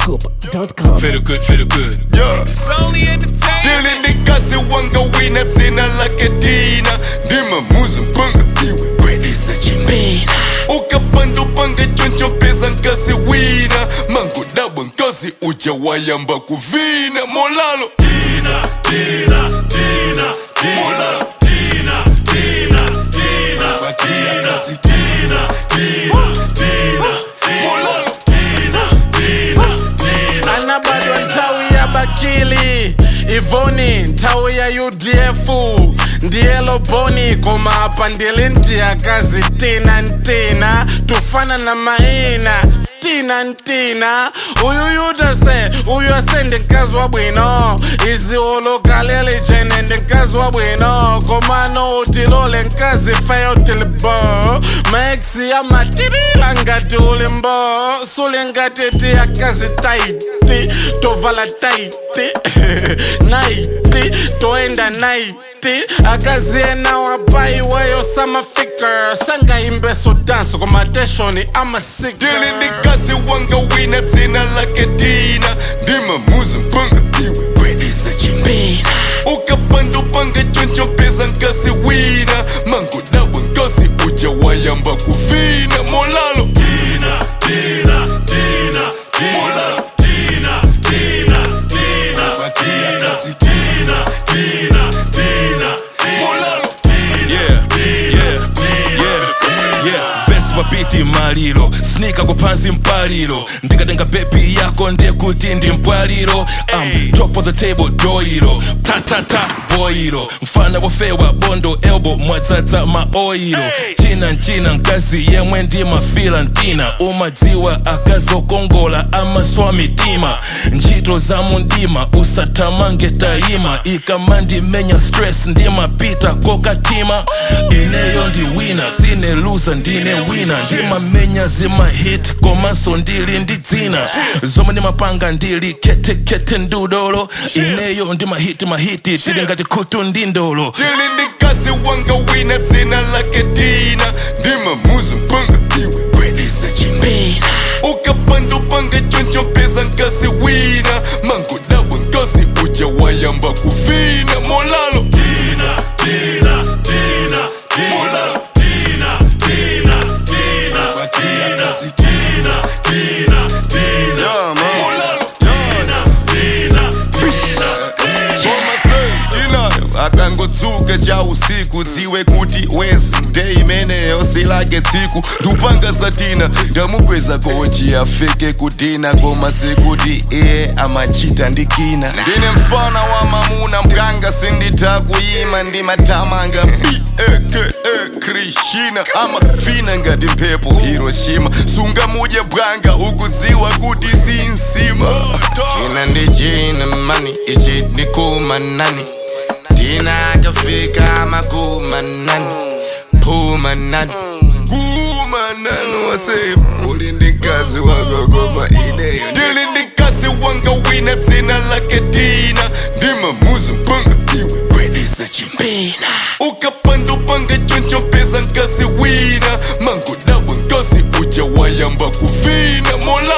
zscoop.com. Feel good, feel good. Yeah. It's only entertainment. Dili ndikasi wanga wina dzina lake Tina ndima muzi mpanga iwe kwedisa chimbina ukapandupanga choncho mpeza nkasi wina mangodabwa nkasi uja wayamba kuvina molalo Tina, Tina, Tina, Tina, molalo Tina, Tina, Tina, Tina, Tina, Tina, Tina, molalo Tina, Tina, Tina. anabadwa nthawi ya bakili ivoni nthawi ya udf ndiye loboni koma apa ndili ntiyakazi tina ntina tufana na maina tina ntina uyu yudase uyu ase ndi mkazi wa bwino iziwolokaleli jene ndi mkazi wa bwino komano utilole mkazi feyo tilibo maeksi amatirila ngati ulimbo suli ngati tiyakazi taiti tovala taiti naiti toenda naiti akazi ena wapaiweyo samafika sangaimbeso danso komateshoni amasika Dili ndikasi wanga wina dzina lake Tina ndima muzi mpanga iwe kwedisa chimbina ukapandupanga choncho mpeza nkasi wina mangodabwa nkasi uja wayamba kuvina molalo Tina, Tina, Tina, Tina, Tina, Tina, Tina, Tina, Tina, Tina, Tina, molalo Yeah, yeah, yeah, yeah. Vesi mapiti maliro snika kupansi mpaliro ndikatenga bebi yako ndekuti ndi mpwaliro um, top of the table doiro tatata boiro mfana wofewa bondo elbo mwadzadza maoiro china nchina mkazi yemwe ndi mafila ntina umadziwa akazokongola amaswa mitima ntchito za mundima usathamange tayima ikamandimenya stress ndimapita kokatima ineyo ndi wina sine luza ndine wina ndimamenya zimahit komanso ndili ndi dzina zomwe ndimapanga ndili ketekete ndudolo ineyo ndimahiti mahiti tili ngati khutu ndi ndolo Dili ndikasi wanga wina dzina lake Tina ndima muzi mpanga iwe kwedisa chimbina ukapandupanga choncho mpeza nkasi wina mangodabwa nkasi uja wayamba kuvina molalo Tina, Tina, Tina, molalo Tina, Tina, Tina, Tina, Tina, Tina, Tina, Yeah, man. molalo Tina, Tina, Tina, ina akangotsuka cha usiku dziwe kuti wezi nde imeneyo silake tsiku ndupanga satina ndamukweza kochi afike kutina koma sekuti iye amachita ndikina ndine mfana wa mamuna mganga sinditha kuyima ndimatamanga beke krishina amafina ngati mphepo hiroshima sungamudye bwanga ukudziwa kuti sinsima china ndi china mani ichi ndikumanani tina akafika makumanani pumanani kumanani wase uli ndi mkazi wakokoma ineyo ndili ndi mkazi wanga wina dzina lake tina ndima muzi mpanga iwe kwedisa chimbina ukapandupanga choncho mpeza nkasi wina mangodabwa nkasi uja wayamba kuvina mola